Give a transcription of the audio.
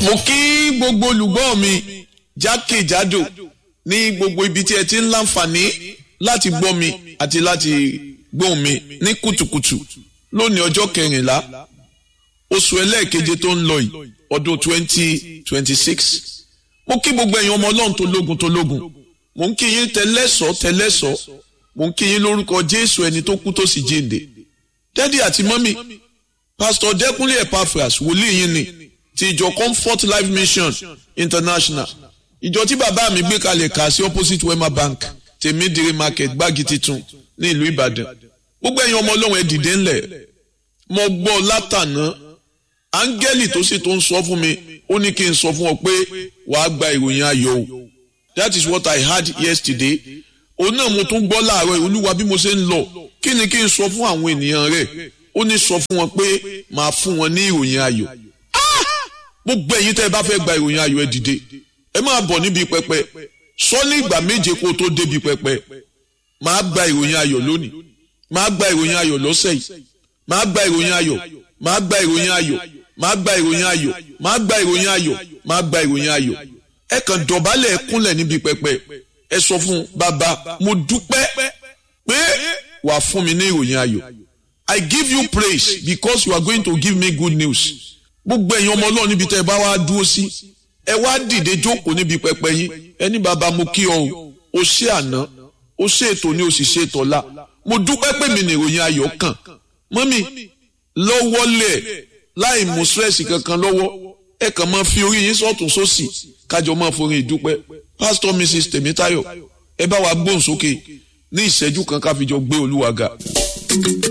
mo kí gbogbo olùgbọ́ mi jákèjádò ní gbogbo ibi tí ẹ ti ń láǹfààní láti gbọ́ mi àti láti gbóhùn mi ní kùtùkùtù lónìí ọjọ́ kẹrìnlá oṣù ẹlẹ́ẹ̀keje tó ń lọ yìí ọdún twenty twenty six mo kí gbogbo ẹ̀yin ọmọ ọlọ́run tó lógun tó lógun mo ń kí yín tẹlẹ́sọ̀ tẹlẹ́sọ̀ mo ń kí yín lórúkọ jésù ẹni tó kú tó sì jíǹde dádì àti mọ́mì pásítọ̀ dẹ́kunlé epaphras wòlíì yín ni ti ìjọ comfort life mission international ìjọ tí bàbá mi gbé kalẹ̀ kà sí opposite wema bank tèmídìrí market gbági titun ní ìlú ìbàdàn gbogbo ẹ̀yin ọmọ ọlọ́run ẹ dìde ńlẹ̀ mo gbọ́ látàná áńgẹ́lì tó sì tó ń sọ fún mi ó ní kí n sọ fún ọ pé wàá gba ìròyìn ayọ̀ o that is what i heard yesterday òun náà mo tún gbọ́ láàárọ̀ olúwa bí mo ṣe ń lọ kí ni kí n sọ fún àwọn ènìyàn rẹ̀ ó ní sọ fún wọn pé màá fún wọn ní ìròyìn ayọ̀ gbogbo ẹ̀yin tẹ́ ẹ bá fẹ́ gba ìròyìn ayọ̀ ẹ dìde ẹ máa bọ̀ níbi pẹpẹ sọ ní ìgbà méje kó o tó débi pẹpẹ màá gba ìròyìn ayọ̀ lónìí màá gba ìròyìn ayọ̀ lọ́sẹ̀ yìí màá gba ìròyìn ayọ̀ màá gba ìròyìn ayọ̀ màá gba ìròyìn ayọ̀ màá gba ìròyìn ayọ̀ màá gba ìròyìn ayọ̀ ẹ kàn dọ̀bálẹ̀ ẹ kúnlẹ̀ níbi pẹpẹ ẹ sọ fún bàbá mo dúpẹ́ pé wàá fún mi ní ìròyìn ayọ̀ I give you praise because you are going to give me good news gbogbo ẹ̀yin ọmọ ọlọ́run níbi tẹ́ ẹ bá wá dúró sí ẹ wá dìde jókòó níbi pẹpẹ yín ẹni bàbá mo kí ọ o o ṣe àná o ṣe ètò ni o sì ṣe tọ́lá mo dúpẹ́ pé mi nìròyìn ayọ̀ kàn mọ́mì lọ́wọ́lẹ̀ láì mú stress kankan lọ́wọ́ ẹ kàn máa fi orí yín sọ́tún sósì kájọ máa forin ìdúpẹ́ pastor mrs tèmítáyọ̀ ẹ bá wa gbóhùn sókè ní ìṣẹ́jú kan ká fi jọ gbé olúwa ga.